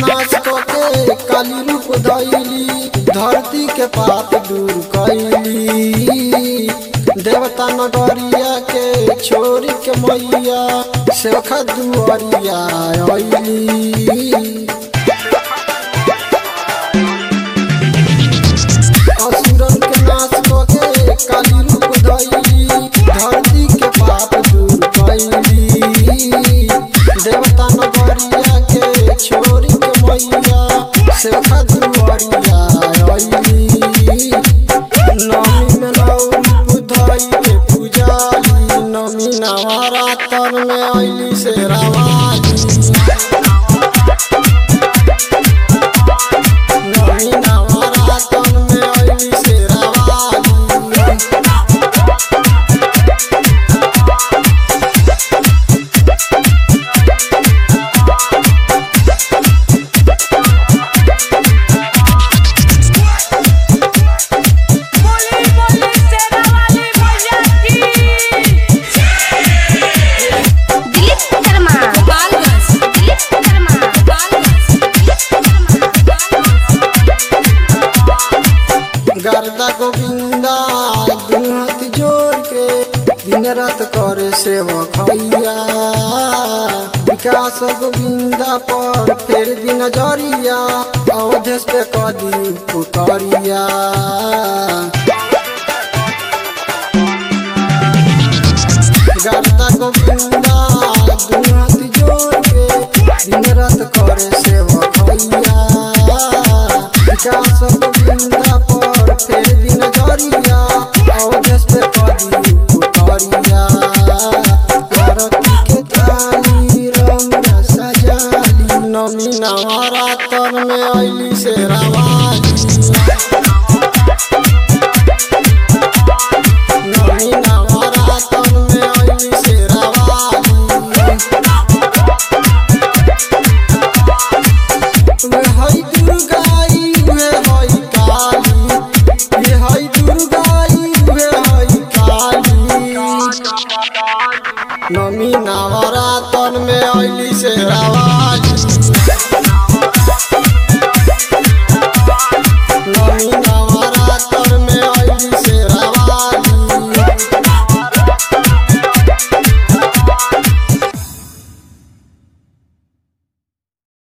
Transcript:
नाश के काली रूप धैली धरती के पाप दूर कैली देवता नगरिया के छोरी के मैया सेवखा दुआरिया अइली असुरन के नाश के काली रूप धैली धरती के पाप दूर कैली देवता नगरिया के छोरी के मैया सेवखा दुआरिया अइली नमी में नौ रूप धई के पूजाली नमी नवरात्र में अइली से रावाली नमी नवरात्र में अइली से रावाली बोली बोली सेना वाली मैया की दिलीप शर्मा गोपालगंज दिलीप शर्मा गोपालगंज गर्दा गोविंदा दुहत जोड़ के दिन रात करे सेवक हैया विकास गोविंदा पर फेर दिन जरिया अवधेश पे कदी पुतरिया गर्दा गोविंदा दुहत जोड़ के दिन रात करे सेवक हैया विकास गोविंदा पर फेर दिन जरिया अवधेश पे कदी पुतरिया आरती के थाली रंग सजाली नमी नवरात्र में अइली से रावाली नमी नवरात्र में अइली से रावाली वे हई दुर्गाई वे हई काली वे हई दुर्गाई वे हई काली नमी नवरात्र में अइली से रावा